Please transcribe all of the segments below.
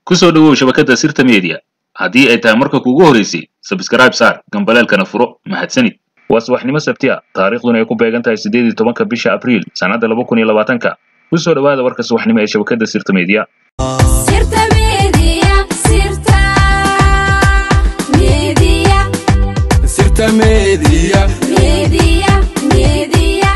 ku soo dhowow shabakadda sirta media haddii ay tahay marka kuugu horeysay sabskrayb saar gambaleelkana furo mahadsanid waa subaxnimo sabti a taariikhduna ay ku beegan tahay siddeed iyo tobanka bisha abriil sannadda laba kun iyo labaatanka ku soo dhowaada warka subaxnimo ee shabakadda sirta media Sirta Media, Sirta Media, Sirta Media. Media, Media.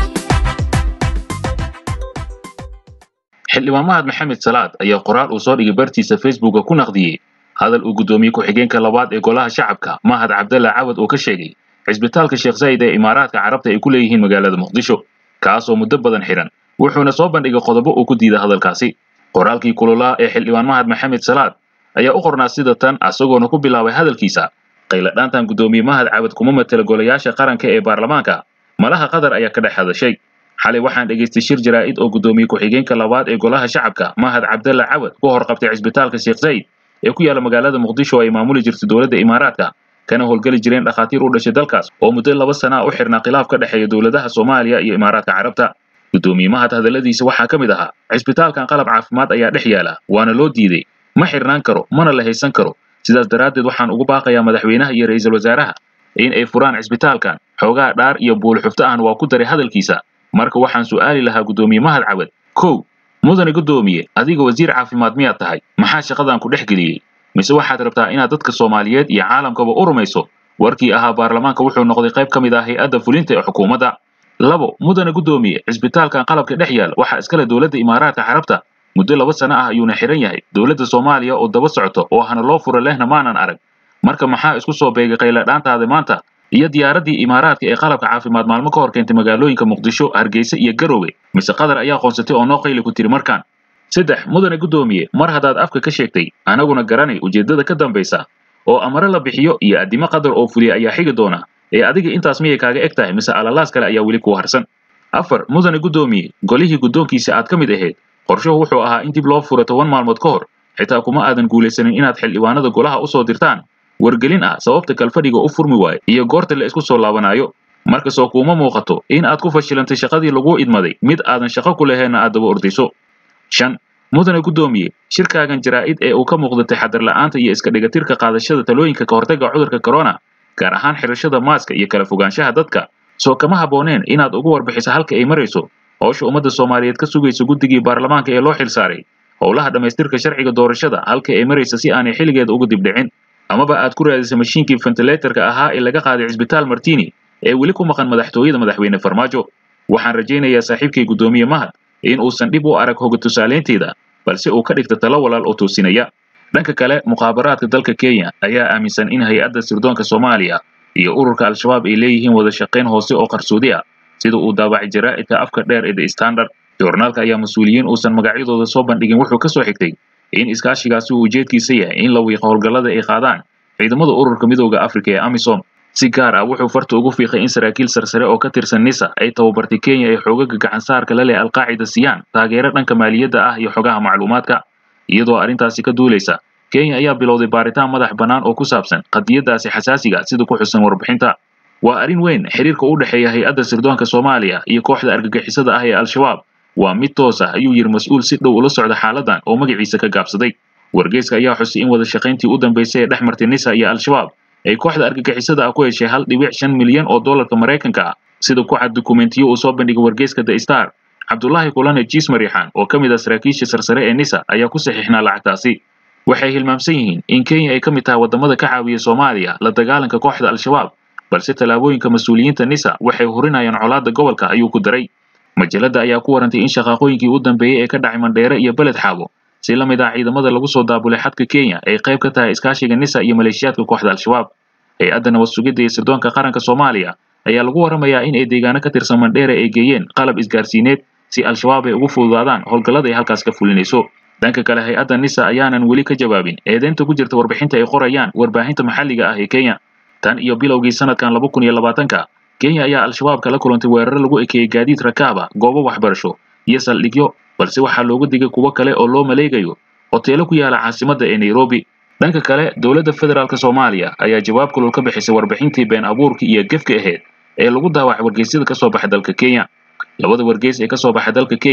xildhibaan mahad maxamed salaad ayaa qoraal uu soo dhigay bartiisa facebooka ku naqdiyey hadal uu guddoomiye ku-xigeenka labaad ee golaha shacabka mahad cabdalla cawad oo ka sheegay cisbitaalka sheekh zayd ee imaaraadka carabta ay ku leeyihiin magaalada muqdisho kaasoo muddo badan xidhan wuxuuna soo bandhigay qodobo uu ku diiday hadalkaasi qoraalkii kululaa ee xildhibaan mahad maxamed salaad ayaa u qornaa sida tan isagoona ku bilaabay hadalkiisa qayladhaantan guddoomiye mahad cawad kuma matela golayaasha qaranka ee baarlamaanka malaha qatar ayaa ka dhex hadashay xalay waxaan dhegaystay shir jaraa'id oo guddoomiye ku-xigeenka labaad ee golaha shacabka mahad cabdalla cawad ku hor qabtay cisbitaalka sheekh zayd ee ku yaala magaalada muqdisho oo ay maamuli jirtay dowladda imaaraadka kana howlgeli jireen dhakhaatiir u dhashay dalkaas oo muddo laba sana a u xirnaa khilaaf ka dhexeeya dowladaha soomaaliya iyo imaaraadka carabta guddoomiye mahad hadalladiisa waxaa ka mid ahaa cisbitaalkan qalab caafimaad ayaa dhex yaala waana loo diiday ma xirnaan karo mana la haysan karo sidaas daraaddeed waxaan ugu baaqayaa madaxweynaha iyo ra'iisul wasaaraha in ay furaan cisbitaalkan xoogaha dhaar iyo buulxufto ahna waa ku daray hadalkiisa marka waxaan su'aali lahaa guddoomiye mahad cawad kow mudane guddoomiye adiga wasiir caafimaad miyaad tahay maxaa shaqadan ku dhex geliyey mise waxaad rabtaa inaad dadka soomaaliyeed iyo caalamkaba u rumayso warkii ahaa baarlamaanka wuxuu noqday qayb ka mid ah hay-adda fulinta ee xukuumadda labo mudane guddoomiye cisbitaalkan qalabka dhex yaal waxaa iskale dowladda imaaraadka carabta muddo laba sano ah ayuuna xihan yahay dowladda soomaaliya oo daba socoto oo hana loo fura lehna maanan arag marka maxaa isku soo beegay qayladhaantaada maanta iyo diyaaraddii imaaraadka ee qalabka caafimaad maalmo ka hor keentay magaalooyinka muqdisho hargeysa iyo garowe mise qatar ayaa qoonsatay oo noo qayli ku tiri markaan saddex mudane guddoomiye mar haddaad afka ka sheegtay anaguna garanay ujeeddada ka dambaysa oo amare la bixiyo iyo addimo qadar oo fuliya ayaa xigi doona ee adiga intaas miyay kaaga eg tahay mise alalaas kale ayaa weli ku harsan afar mudane guddoomiye golihii guddoonkiisa aad ka mid ahayd qorshuhu wuxuu ahaa in dib loo furo toban maalmood ka hor xitaa kuma aadan guulaysanin inaad xildhibaanada golaha u soo dirtaan wargelin ah sababta kalfadhiga u furmi waayo iyo goorta la isku soo laabanaayo markasoo kuuma muuqato in aad ku fashilantay shaqadii laguu idmaday mid aadan shaqo ku laheenna aad daba ordayso shan mudane guddoomiye shirkaagan jaraa'id ee uu ka muuqda taxadar la'aanta iyo iska dhigatirka qaadashada talooyinka ka hortagga cudurka corona gaar ahaan xirashada maaska iyo kala fogaanshaha dadka soo kama habbooneen inaad ugu warbixiso halka ay marayso howsha ummadda soomaaliyeed ka sugaysa guddigii baarlamaanka ee loo xilsaaray howlaha dhammaystirka sharciga doorashada halka ay maraysa si aanay xilligeeda uga dibdhicin amaba aad ku raadisa mashiinkii ventilatorka ahaa ee laga qaaday cisbitaal martini ee weli ku maqan madaxtooyada madaxweyne farmaajo waxaan rajaynayaa saaxiibkay guddoomiye mahad in uusan dhib u arag hoga tusaalaynteeda balse uu ka dhigta talo walaal oo toosinaya dhanka kale muqaabaraadka dalka kenya ayaa aaminsan in hay-adda sirdoonka soomaaliya iyo ururka al-shabaab ay leeyihiin wada shaqayn hoose oo qarsoodi ah sida uu daabacay jaraa'idka afka dheer ee the standard joornaalka ayaa mas-uuliyiin uusan magacyadooda soo bandhigin wuxuu ka soo xigtay in iskaashigaasi uu ujeedkiisa yahay in la wiiqo howlgallada ay qaadaan ciidamada ururka midooda afrika ee amisom si gaar ah wuxuu farta ugu fiiqay in saraakiil sarsare oo ka tirsan nisa ay tababartay kenya ee xoogaga gacansaarka la leh alqaacida siyaan taageero dhanka maaliyadda ah iyo xogaha macluumaadka iyadoo arrintaasi ka duulaysa kenya ayaa bilowday baaritaan madax bannaan oo ku saabsan qadiyaddaasi xasaasiga sida ku xusan warbixinta waa arrin weyn xiriirka u dhexeeya hay-adda sirdoonka soomaaliya iyo kooxda argagixisada ah ee al-shabaab waa mid toos ah ayuu yidhi mas-uul si dhow ula socda xaaladan oo magaciisa ka gaabsaday wargeyska ayaa xusay in wada shaqayntii u dambaysay ee dhex martay nisa iyo al-shabaab ay kooxda argagixisada ah ku heshay hal dhibic shan milyan oo dollarka maraykanka ah sida ku cad dukumentiyo uu soo bandhigay wargeyska the star cabdulaahi kulane jiis mariixaan oo ka mid ah saraakiisha sarsare ee nisa ayaa ku saxiixnaa lacagtaasi waxay hilmaamsan yihiin in kenya ay ka mid tahay waddamada ka caawiya soomaaliya la dagaalanka kooxda al-shabaab balse tallaabooyinka mas-uuliyiinta nisa waxay hurinayaan colaadda gobolka ayuu ku daray majalada ayaa ku warantay in shaqaaqooyinkii u dambeeyey ee ka dhacay mandheere iyo beled xaabo si la mid ah ciidamada lagu soo daabulay xadka kenya ay qayb ka tahay iskaashiga nisa iyo maleeshiyaadka kooxda al-shabaab hay-adda nabad sugidda iyo sirdoonka qaranka soomaaliya ayaa lagu waramayaa in ay deegaano ka tirsan mandheere ay geeyeen qalab isgaarsiineed si al-shabaab ay ugu fududaadaan howlgallada ay halkaas ka fulinayso dhanka kale hay-adda nisa ayaanan weli ka jawaabin eedeynta ku jirta warbixinta ay qorayaan warbaahinta maxalliga ah ee kenya tan iyo bilowgii sanadkan laba kun iyo labaatanka kenya ayaa al-shabaab kala kulantay weeraro lagu ekeeyey gaadiid rakaaba goobo waxbarasho iyo saldhigyo balse waxaa looga digay kuwo kale oo loo maleegayo hoteelo ku yaala caasimadda ee nairobi dhanka kale dowladda federaalk soomaaliya ayaa jawaab kulul ka bixisay warbixintii been abuurkii iyo gefka ahayd ee lagu daawacay wargeysyada ka soo baxay dalka kenya labada wargeys ee ka soo baxay dalka kenya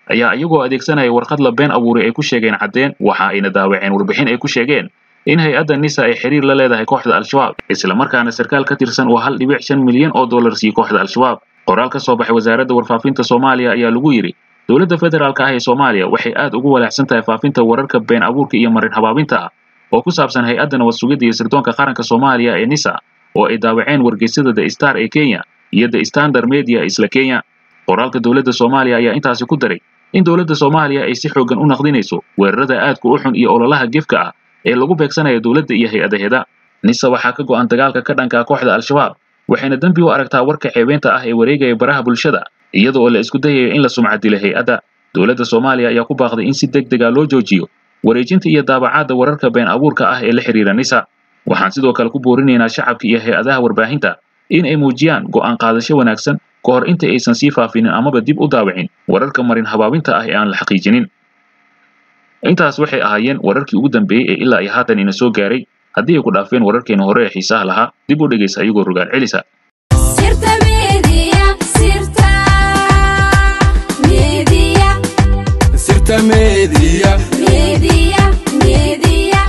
ayaa iyagoo adeegsanaya warqad la been abuuray ay ku sheegeen caddeen waxa ayna daawaceen warbixin ay ku sheegeen in hay-adda nisa ay xiriir la leedahay kooxda al-shabaab islamarkaana sarkaal ka tirsan oo hal dhibic shan milyan oo dollar siiye kooxda al-shabaab qoraal ka soo baxay wasaaradda warfaafinta soomaaliya ayaa lagu yidhi dowladda federaalka ah ee soomaaliya waxay aad ugu walaacsan tahay faafinta wararka been abuurka iyo marin habaabinta ah oo ku saabsan hay-adda nabad sugidda iyo sirdoonka qaranka soomaaliya ee nisa oo ay daawaceen wargeysyada the star ee kenya iyo the standard media isla kenya qoraalka dowladda soomaaliya ayaa intaasi ku daray in dowladda soomaaliya ay si xooggan u naqdinayso weerarada aadka u xun iyo ololaha gefka ah ee lagu beegsanayo dowladda iyo hay-adaheeda nisa waxaa ka go'an dagaalka ka dhanka kooxda al-shabaab waxayna dembi u aragtaa warka ceebeenta ah ee wareegaya baraha bulshada iyada oo la isku dayayo in la sumcad dilo hay-adda dowladda soomaaliya ayaa ku baaqday in si deg dega loo joojiyo wareejinta iyo daabacaadda wararka been abuurka ah ee la xiriira nisa waxaan sidoo kale ku boorinaynaa shacabka iyo hay-adaha warbaahinta in ay muujiyaan go'aan qaadasho wanaagsan ka hor inta aysan sii faafinin amaba dib u daawicin wararka marin habaabinta ah ee aan la xaqiijinin intaas waxay ahaayeen wararkii ugu dambeeyey ee ilaa iyo haatan ina soo gaaray haddii ay ku dhaafeen wararkeena hore ee xiisaha lahaa dib u dhegaysa ayagoo rogaal celisa sirta media sirta media sirta media media media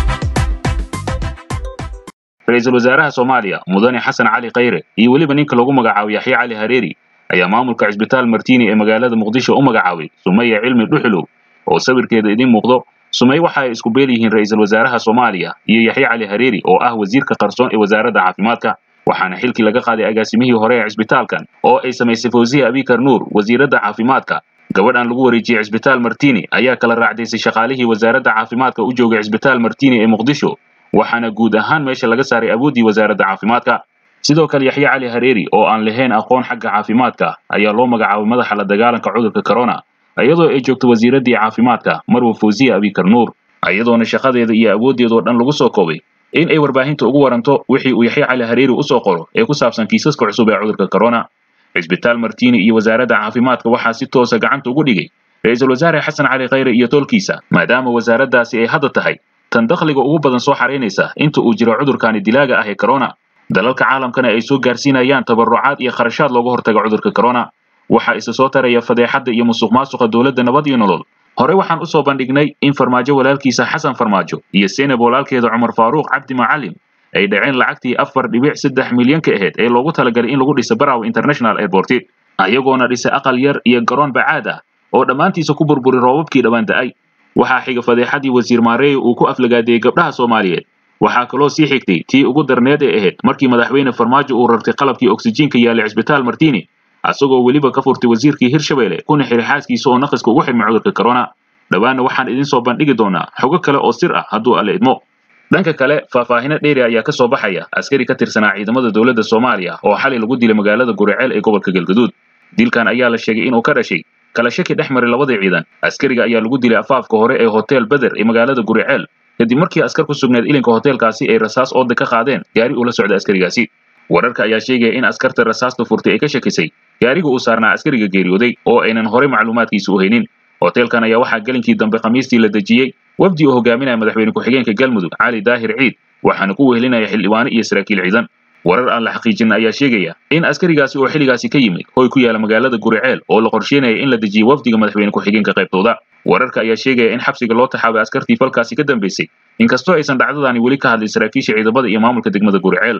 ra-iisul wasaaraha soomaaliya mudane xasan cali khayre iyo weliba ninka lagu magacaabo yaxya cali hareeri ayaa maamulka cisbitaal martiini ee magaalada muqdisho u magacaabay sumaya cilmi dhuxulow oo sawirkeeda idiin muuqdo sumay waxa ay isku beel yihiin ra-iisul wasaaraha soomaaliya iyo yaxya cali hareeri oo ah wasiirka qarsoon ee wasaaradda caafimaadka waxaana xilkii laga qaaday agaasimihii hore ee cisbitaalkan oo ay samaysay fawziya abikar nuur wasiiradda caafimaadka gabadhan lagu wareejiyey cisbitaal martiini ayaa kala raacdaysay shaqaalihii wasaaradda caafimaadka u joogay cisbitaal martiini ee muqdisho waxaana guud ahaan meesha laga saaray awooddii wasaaradda caafimaadka sidoo kale yaxya cali hareeri oo aan lahayn aqoon xagga caafimaadka ayaa loo magacaabay madaxa la dagaalanka cudurka corona iyadoo ay joogto wasiiraddii caafimaadka marwa fawziya abikar nuur iyadoona shaqadeeda iyo awooddeedoo dhan lagu soo koobay in ay warbaahinta ugu waranto wixii uu yaxya cali hareeri u soo qoro ee ku saabsan kiisaska cusub ee cudurka corona cisbitaal martiini iyo wasaaradda caafimaadka waxaa si toosa gacanta ugu dhigay ra-iisul wasaare xasan cali khayre iyo tolkiisa maadaama wasaaraddaasi ay hadda tahay tan dakhliga ugu badan soo xaraynaysa inta uu jiro cudurkani dilaaga ah ee corona dalalka caalamkana ay soo gaarsiinayaan tabarucaad iyo kharashaad looga hortaga cudurka corona waxaa isa soo taraya fadeexadda iyo musuq maasuqa dowladda nabad iyo nolol hore waxaan usoo bandhignay in farmaajo walaalkiisa xasan farmaajo iyo senab walaalkeeda cumar faaruuq cabdi macalim ay dhaceen lacagtii afar dhibic saddex milyan ka ahayd ee loogu talagalay in lagu dhiso baraw international airport ayagoona dhisay aqal yar iyo garoon bacaad ah oo dhammaantiisa ku burburi roobabkii dhawaan da'ay waxaa xiga fadeexadii wasiir maareey uu ku aflagaadeeyey gabdhaha soomaaliyeed waxaa kaloo sii xigtay tii ugu darneed ee ahayd markii madaxweyne farmaajo uu rartay qalabkii oksijiinka yaalay cisbitaal martiini asagoo weliba ka furtay wasiirkii hirshabelle kuna xiri xaaskiisa oo naqiska ugu xidhmay cudurka corona dhowaanna waxaan idiin soo bandhigi doonaa xogo kale oo sir ah hadduu alle idmo dhanka kale faahfaahino dheeri ayaa ka soo baxaya askari ka tirsanaa ciidamada dowladda soomaaliya oo xalay lagu dilay magaalada guriceel ee gobolka galgaduud dilkan ayaa la sheegay inuu ka dhashay kala shaki dhex maray labadii ciidan askariga ayaa lagu dilay afaafka hore ee hotel beder ee magaalada guriceel kadib markii askar ku sugneed ilinka hoteelkaasi ay rasaas ooda ka qaadeen gaari uu la socda askarigaasi wararka ayaa sheegaya in askarta rasaasta furtay ay ka shakisay gaariga uu saarnaa askariga geeriyooday oo aynan horey macluumaadkiisa u haynin hoteelkan ayaa waxaa gelinkii dambe khamiistii la dejiyey wafdi uu hogaaminaya madaxweyne ku-xigeenka galmudug cali daahir ciid waxaana ku wehelinaya xildhibaano iyo saraakiil ciidan warar aan la xaqiijin ayaa sheegaya in askarigaasi oo xilligaasi ka yimid hoy ku yaala magaalada guriceel oo la qorsheynaya in la dejiyo wafdiga madaxweyne ku-xigeenka qaybtooda wararka ayaa sheegaya in xabsiga loo taxaabay askartii falkaasi ka dambeysay inkastoo aysan dhacdadaani weli ka hadlin saraakiisha ciidamada iyo maamulka degmada guriceel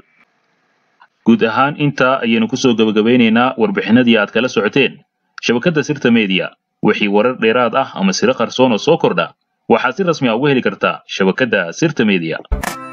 guud ahaan intaa ayaynu kusoo gabagabeynaynaa warbixinadii aad kala socoteen shabakadda sirta media wixii warar dheeraad ah ama siro qarsoon oo soo kordha waxaad si rasmi ah uga heli kartaa shabakadda sirta media